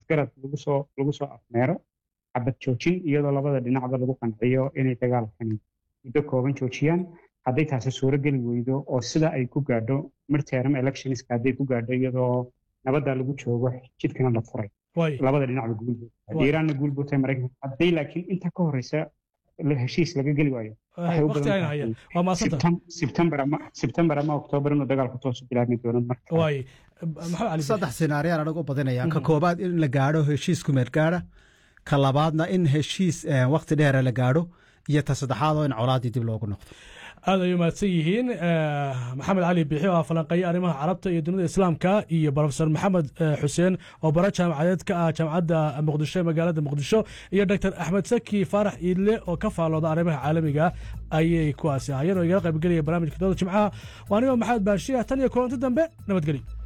is-afgarad lagu soo lagu soo afmeero xabad joojin iyadoo labada dhinacba lagu qanciyo inay dagaalkani muddo kooban joojiyaan hadday taasi suuro geli weydo oo sida ay ku gaadho midterm electionska hadday ku gaadho iyadoo nabadda lagu joogo jidkana la furay labada dhinacba guulbood iiraanna guulbood tahay maraykanka hadday laakiin inta ka horeysa heshiis laga geli waayo sebtembar ama oktoobar inuu dagaalku toosu bilaabmi doono saddex sinaariyaan anagu badinaya ka koobaad in la gaadho heshiis kumeed gaadha ka labaadna in heshiis wakti dheera la gaadho iyo ta saddexaad oo in colaaddii dib loogu noqdo aad ay umahadsan yihiin maxamed cali biixi oo ah falanqeeye arrimaha carabta iyo dunida islaamka iyo profesor maxamed xuseen oo bara jaamacadeed ka ah jaamacadda muqdisho ee magaalada muqdisho iyo doctor axmed saki faarax iidle oo ka faalooda arrimaha caalamiga ayay kuwaasi ahayeen oo igala qaybgelaya barnaamijka dooda jimcaha waa anigoo maxamed baashiya tan iyo kulanti dambe nabadgelyo